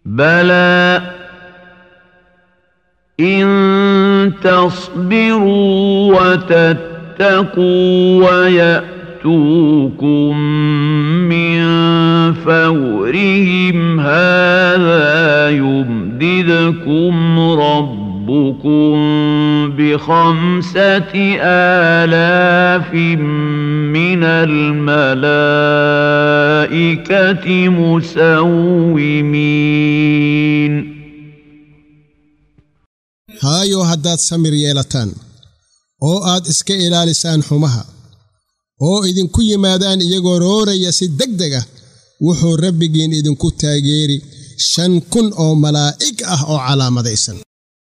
بلى إن تصبروا وتتقوا ويأتوكم من فورهم هذا يمددكم ربكم بخمسة آلاف من الملائكة مسومين haayo haddaad samir yeelataan oo aad iska ilaalisaan xumaha oo idinku yimaadaan iyagoo rooraya si deg deg ah wuxuu rabbigiin idinku taageeri shan kun oo malaa'ig ah oo calaamadaysan